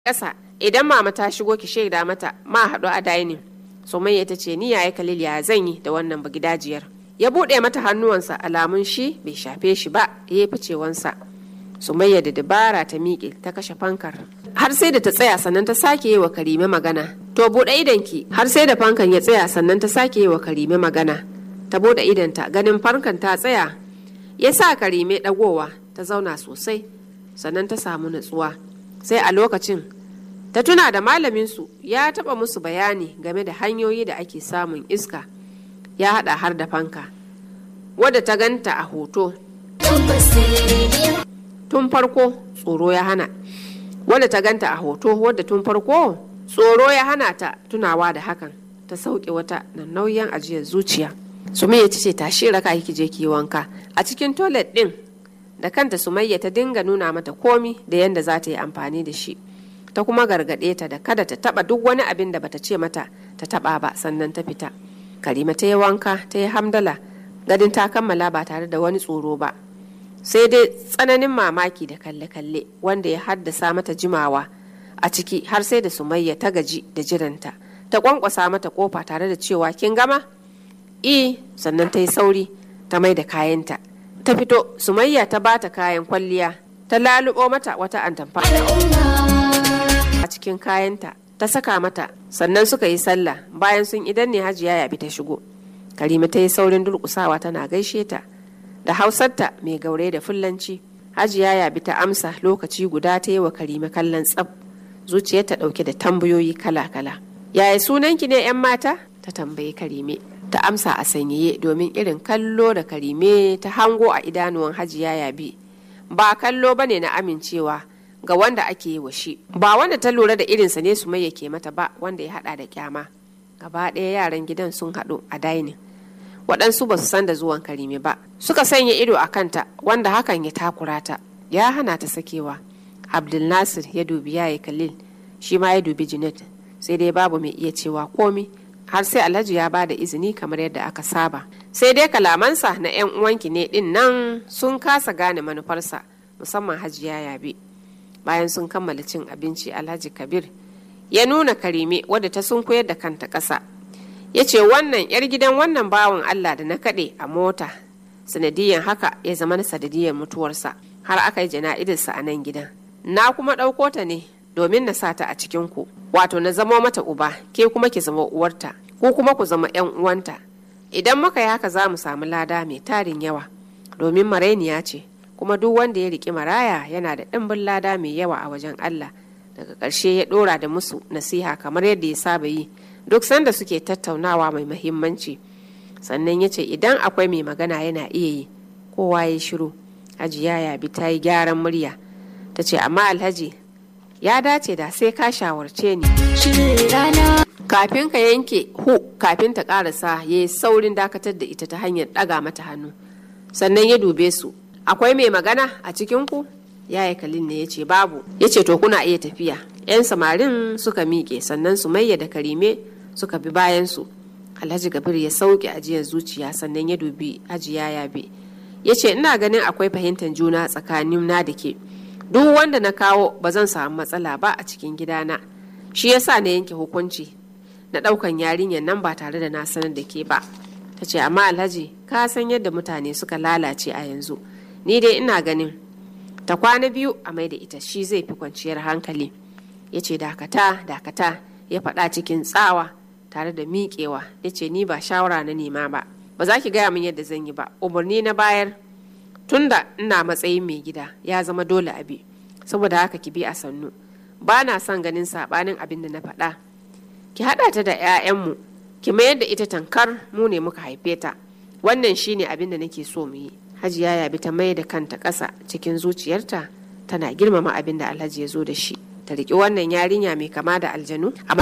ƙasa idan mama ta shigo ki shaida mata ma haɗu a dainin sumayya ta ce ni yaya kalil ya zan yi da wannan bagidajiyar ya buɗe mata hannuwansa alamun shi bai shafe shi ba ya yi ficewansa sumayya da dabara ta miƙe ta kashe fankar har sai da ta tsaya sannan ta sake yi wa karime magana to buɗe idanki har sai da fankan ya tsaya sannan ta sake yi wa karime magana ta buɗe idanta ganin fankan ta tsaya ya sa karime ɗagowa ta zauna sosai sannan ta samu natsuwa sai a lokacin ta tuna da malaminsu ya taɓa musu bayani game da hanyoyi da ake samun iska ya haɗa har da fanka wadda ta ganta a hoto tun farko tsoro ya hana wadda ta ganta a hoto wadda tun farko tsoro ya hana ta tunawa da hakan ta sauke wata nan nauyin ajiyar zuciya sumayya ta ce tashi raka ki je ki wanka a cikin toilet din da kanta sumayya ta dinga nuna mata komi da yadda za ta yi amfani da shi ta kuma gargaɗe ta da kada ta taba duk wani abin da bata ce mata ta taba ba sannan ta fita karima ta yi wanka ta yi hamdala gadin ta kammala ba tare da wani tsoro ba sai dai tsananin mamaki da kalle-kalle wanda ya haddasa mata jimawa a ciki har sai da sumayya ta gaji da jiranta ta kwankwasa mata kofa tare da cewa kin gama i sannan ta yi sauri ta mai da kayanta ta fito sumayya ta bata kayan kwalliya ta lalubo mata wata antamfa a cikin kayanta ta saka mata sannan suka yi sallah bayan sun idan ne hajiya ya bi ta shigo karima ta yi saurin durkusawa tana gaishe ta da hausarta mai gaure da fullanci hajiya ya bi ta amsa lokaci guda ta yi wa karima kallon tsab zuciyarta dauke da tambayoyi kala-kala yaya sunanki ne 'yan mata ta tambayi karime ta amsa a sanyaye domin irin kallo da karime ta hango a idanuwan hajiya ya bi ba kallo bane na amincewa ga wanda ake yi wa shi ba wanda ta lura da irinsa ne su mai ke mata ba wanda ya hada da kyama gaba ɗaya yaran gidan sun haɗu a dainin waɗansu ba su san da zuwan karime ba suka sanya ido a kanta wanda hakan ya takura ta ya hana ta sakewa abdul nasir ya dubi yayi khalil shi ma ya dubi junet sai dai babu mai iya cewa komi har sai alhaji ya bada izini kamar yadda aka saba sai dai kalamansa na 'yan uwanki ne din nan sun kasa gane manufarsa musamman hajiya yabe bayan sun kammala cin abinci alhaji kabir ya nuna karime wadda ta sun koyar da kanta ƙasa ya ce wannan 'yar gidan wannan bawan allah da na kaɗe a mota sanadiyan haka ya zama na sanadiyan mutuwarsa har aka yi jana'idarsa a nan gidan na kuma ɗauko ta ne domin na sa ta a cikin ku wato na zama mata uba ke kuma ki zama uwarta ko kuma ku zama 'yan uwanta idan muka yi haka za mu samu lada mai tarin yawa domin marainiya ce kuma duk wanda ya riƙi maraya yana da ɗimbin lada mai yawa a wajen Allah daga ƙarshe ya ɗora da musu nasiha kamar yadda ya saba yi duk sanda suke tattaunawa mai mahimmanci sannan ya ce idan akwai mai magana yana iya yi kowa ya shiru hajiya ya bi ta yi gyaran murya ta ce amma alhaji ya dace da sai ka shawarce ni kafin ka yanke hu kafin ta karasa ya yi saurin dakatar da ita ta hanyar ɗaga mata hannu sannan ya dube su akwai mai magana a cikinku yaya kalin ne ya ce babu ya ce to kuna iya tafiya 'yan samarin suka miƙe sannan su mayya da karime suka bi bayansu alhaji gabir ya sauke ajiyar zuciya sannan ya dubi hajiya yabe ya ce ina ganin akwai fahimtar juna tsakanin na da ke duk wanda na kawo ba zan samu matsala ba a cikin gidana shi yasa na yanke hukunci na ɗaukan yarinyar nan ba tare da na sanar da ke ba ta ce amma alhaji ka san yadda mutane suka lalace a yanzu ni dai ina ganin ta kwana biyu a mai da ita shi zai fi kwanciyar hankali ya ce dakata dakata ya faɗa cikin tsawa tare da miƙewa ya ce ni ba shawara na nema ba ba za ki gaya min yadda zan yi ba umarni na bayar tunda ina matsayin mai gida ya zama dole abi saboda haka ki bi a sannu ba na son ganin saɓanin abin da na faɗa ki haɗa ta da 'ya'yanmu ki mayar da ita tankar mu ne muka haife ta wannan shine abin da nake so mu yi hajiya ya bi ta mai da kanta ƙasa cikin zuciyarta tana girmama abin da alhaji ya zo da shi ta riƙi wannan yarinya mai kama da aljanu a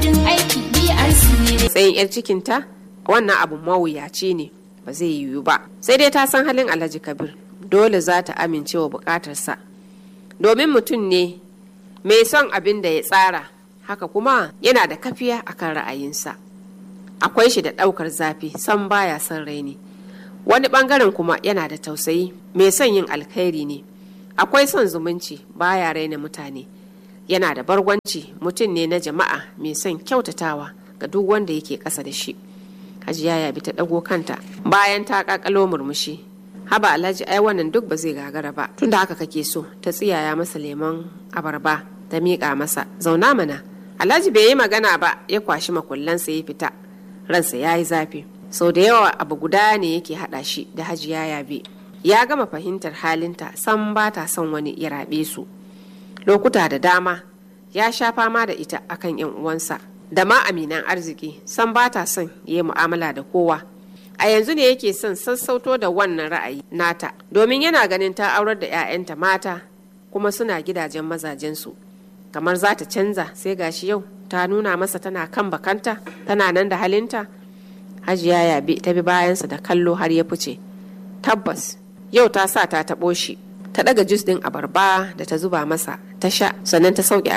matsayin 'yar cikinta wannan abu mawuyaci ne ba zai yiwu ba sai dai ta san halin alhaji kabir dole za ta amince wa bukatarsa domin mutum ne mai son abin da ya tsara haka kuma yana da kafiya akan ra'ayinsa akwai shi da ɗaukar zafi san baya son raini wani ɓangaren kuma yana da tausayi mai son yin alkhairi ne akwai son zumunci baya raina mutane yana da bargwanci mutum ne na jama'a mai son kyautatawa ga duk wanda yake ƙasa da shi hajiya ya bi ta ɗago kanta bayan ta ƙaƙalo murmushi haba alhaji ai wannan duk ba zai gagara ba tunda haka kake so ta tsiyaya masa lemon abarba ta miƙa masa zauna mana alhaji bai yi magana ba ya kwashi makullansa ya fita ransa ya yi zafi sau da yawa abu guda ne yake haɗa shi da hajiya yabe ya gama fahimtar halinta san ba ta son wani ya raɓe su lokuta da dama ya sha fama da ita akan yan uwansa da ma aminan arziki san ba ta son ya yi mu'amala da kowa a yanzu ne yake son sassauto da wannan ra'ayi nata domin yana ganin ta aurar da 'ya'yanta mata kuma suna gidajen mazajensu kamar za ta canza sai gashi yau ta nuna masa tana kan bakanta tana nan da halinta hajiya ya bi ta bi bayansa da kallo har ya fice tabbas yau ta sa ta taɓo shi ta ɗaga jus ɗin abarba da ta zuba masa ta sha sannan ta sauke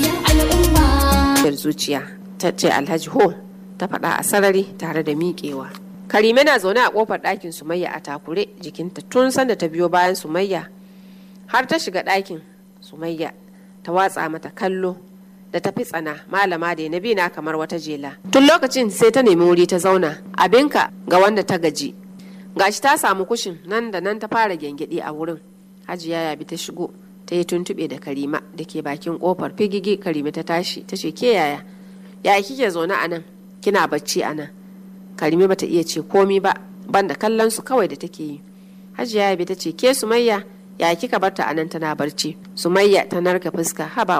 ajiyar zuciya ta ce alhaji ho ta faɗa a sarari tare da miƙewa karime na zaune a ƙofar ɗakin sumayya a takure jikinta tun sanda ta biyo bayan sumayya har ta shiga ɗakin sumayya ta watsa mata kallo da tafi tsana malama da na na kamar wata jela tun lokacin sai ta nemi wuri ta zauna abinka ga wanda ta gaji gashi ta samu kushin nan da nan ta fara gyangyaɗi a wurin hajiya ya bi ta shigo ta yi tuntuɓe da karima da ke bakin kofar figigi karima ta tashi ta ce ke yaya yaya kike zaune a nan kina bacci a nan karime bata iya ce komi ba banda kallon su kawai da take yi hajiya ya bi ta ce ke sumayya ya kika barta a nan tana barci sumayya ta narka fuska haba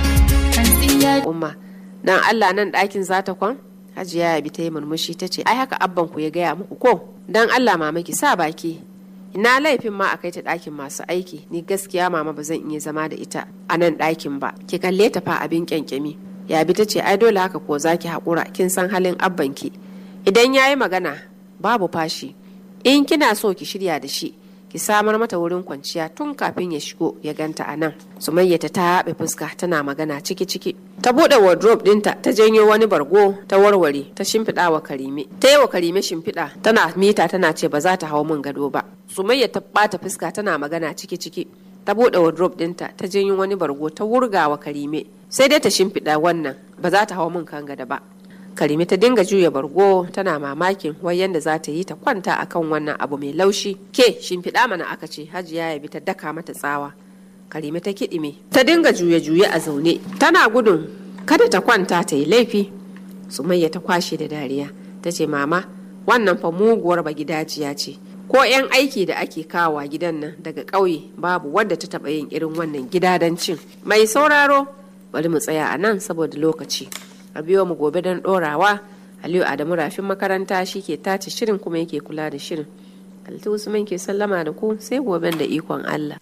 umma dan allah nan ɗakin zata kwan hajiya ya bi ta yi murmushi ta ce ai haka abban ku ya gaya muku ko dan allah mama ki sa baki ina laifin ma a kai ta ɗakin masu aiki ni gaskiya mama ba zan iya zama da ita a nan ɗakin ba ki kalle ta fa abin kyankyami ya bi ta ce ai dole haka ko zaki haƙura kin san halin abbanki idan ya yi magana babu fashi in kina so ki shirya da shi ki samar mata wurin kwanciya tun kafin ya shigo ya ganta a nan sumayya ta taɓe fuska tana magana ciki ciki ta buɗe wardrobe ɗinta ta janyo wani bargo ta warware ta shimfiɗa wa karime ta yi wa karime shimfiɗa tana mita tana ce ba za ta hau min gado ba sumayya ta ɓata fuska tana magana ciki ciki ta buɗe wardrobe ɗinta ta janyo wani bargo ta wurga wa karime sai dai ta shimfiɗa wannan ba za ta hau min kan gado ba karime ta dinga juya bargo tana mamakin wai yanda za ta yi ta kwanta akan wannan abu mai laushi ke shimfiɗa mana aka ce hajiya ya bi ta daka mata tsawa karime ta kiɗime ta dinga juye-juye a zaune tana gudun kada ta kwanta ta yi laifi sumayya ta kwashe da dariya ta ce mama wannan fa muguwar ba gidajiya ce ko 'yan aiki da ake kawowa gidan nan daga ƙauye babu wadda ta taɓa yin irin wannan gidadancin mai sauraro bari mu tsaya a nan saboda lokaci a biyo mu gobe don ɗorawa aliyu adamu rafin makaranta shi ke tace shirin kuma yake kula da shirin halittu usman ke sallama da ku sai goben da ikon allah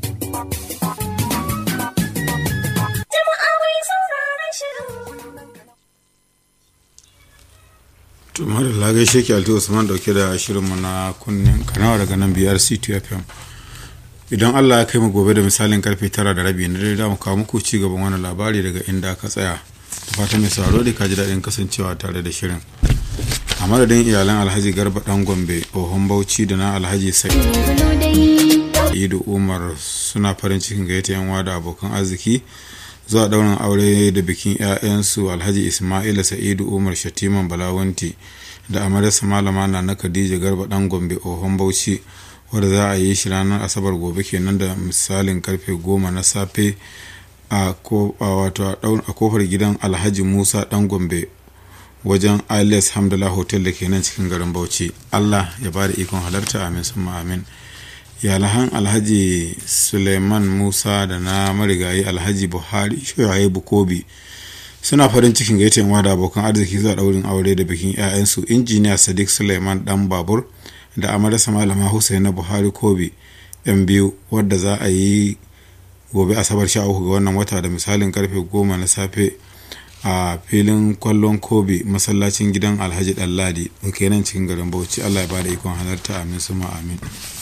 tumar da lagai sheki alti usman dauke da shirinmu na kunnen kanawa daga nan biyar ctfm idan allah ya kai mu gobe da misalin karfe tara da rabi na dare mu kawo muku ci gaban wani labari daga inda aka tsaya da fatan mai sauraro da kaji daɗin kasancewa tare da shirin a madadin iyalan alhaji garba dan gombe ohun bauchi da na alhaji sa'idu umar suna farin cikin gayyata yan da abokan arziki zuwa ɗaurin aure da bikin 'ya'yansu alhaji ismaila sa'idu umar shatiman balawanti da amaryarsa malama na na khadija garba dan gombe ohon bauchi wadda za a yi shi ranar asabar gobe kenan da misalin karfe goma na safe a kofar gidan alhaji musa dan gombe wajen alias hamdala hotel da ke nan cikin garin bauchi allah ya ba da ikon halarta amin summa amin yalahan alhaji suleiman musa da na marigayi alhaji buhari shoyaye bukobi suna farin cikin gaita yan da abokan arziki zuwa daurin aure da bikin 'ya'yansu injiniya sadiq suleiman dan babur da amarasa malama husaina buhari kobi yan biyu wadda za a yi gobe asabar sha uku ga wannan wata da misalin karfe goma na safe a filin kwallon kobe masallacin gidan alhaji ɗanladi da ke nan cikin garin bauchi allah ya bada ikon halarta amin suma amin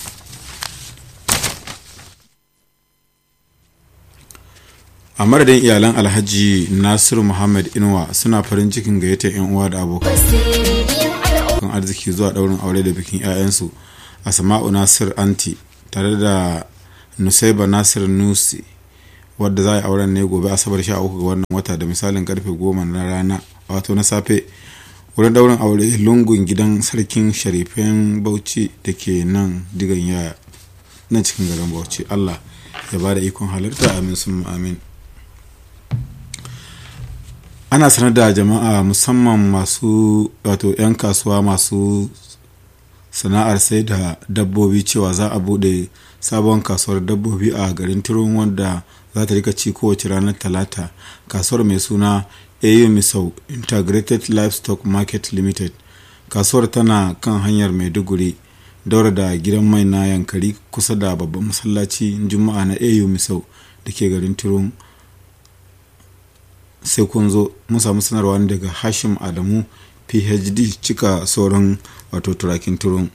a madadin iyalan alhaji nasiru muhammad inuwa suna farin cikin gayyatar yan uwa da abokan arziki zuwa daurin aure da bikin 'ya'yansu a sama'u nasir anti tare da nusaiba nasir nusi wadda za a yi auren ne gobe asabar sha uku ga wannan wata da misalin karfe goma na rana wato na safe wurin daurin aure lungun gidan sarkin sharifin bauchi da ke nan digan yaya nan cikin garin bauchi allah ya ba da ikon halarta amin sun amin ana sanar da jama'a musamman masu wato 'yan kasuwa masu sana'ar sai da dabbobi cewa za a bude sabon kasuwar dabbobi a garin turun wanda za ta rika ci kowace ranar talata kasuwar mai suna au misau integrated livestock market limited kasuwar tana kan hanyar maiduguri daura da gidan mai na yankari kusa da babban masallaci juma'a na au misau da ke garin turun sai kun zo mun samu sanarwa daga hashim adamu phd cika sauran wato turakin turun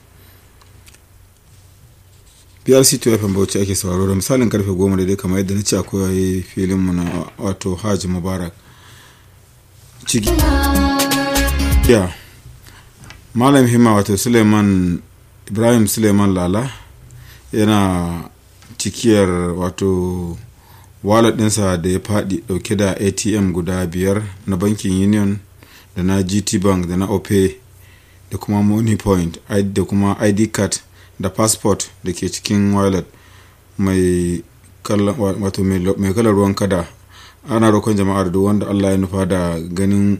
prc 2 bauchi ake sauraro da misalin karfe goma daidai kamar yadda na ce akwai filinmu na wato hajji mubarak ciki ya malam himma wato suleiman ibrahim suleiman lala yana cikiyar wato wallet ɗinsa da ya faɗi ɗauke da atm guda biyar na bankin union da na gt bank da na ope da kuma money point da kuma id card da passport da ke cikin wallet mai kalar ruwan kada ana roƙon jama'ar duk wanda allah ya nufa da ganin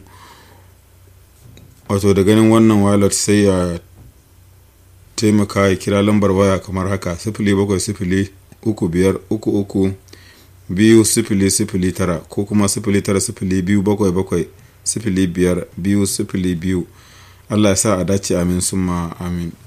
wato da ganin wannan wallet sai ya taimaka ya kira lambar waya kamar haka sifili bakwai sifili uku biyar uku uku biyu sifili sifili tara ko kuma sifili tara sifili biyu bakwai bakwai sifili biyar biyu sifili biyu allah ya sa a dace amin summa amin